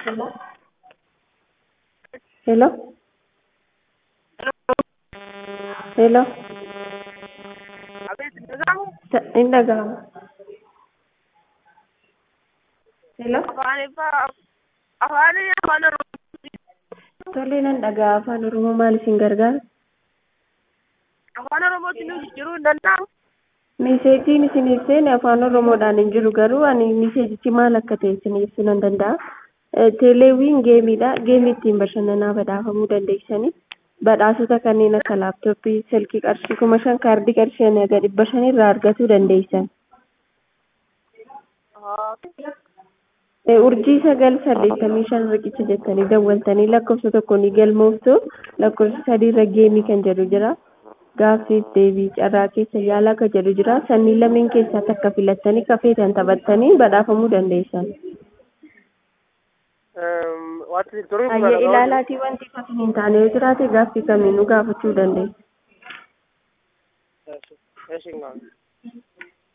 Hello? Hello? Hello? Ta- Hin dhaga'amu. Hello? afaan afaan oromoo Tole nan dhaga'a afaan Oromoo maal isin gargaara? afaan oromootti nu jijjiiruu hin danda'amu Meeseejiin isin ibseen afaan Oromoodhaan hin jiru garuu ani meeseejichi maal akka ta'e isin ibsuu nan danda'a. Eh, Teeleewiin geemiidha. Geemii ittiin bashannanaa badhaafamuu dandeessanii badhaasota kanneen akka laaptooppii, silkii qarshii kuma shan kaardii qarshii hanga dhibba shan irraa argachuu dandeessan. Eh, Urjii sagal saddeettamii shan riqicha jettanii dawwaltanii lakkoofsa tokko ni galmooftu lakkoofsa sadiirra geemii kan jedhu jira. Gaaffiif deebii carraa keessa yaalaa kan jedhu jira. Sanniin lameen keessaa takka filattanii kafeetan taphattanii badhaafamuu dandeessan. wanti turuu Hayyee ilaalaatii wanti fakkii hin taane yoo jiraate gaaffii kamiinuu gaafachuu dandeessu. Yes, yes,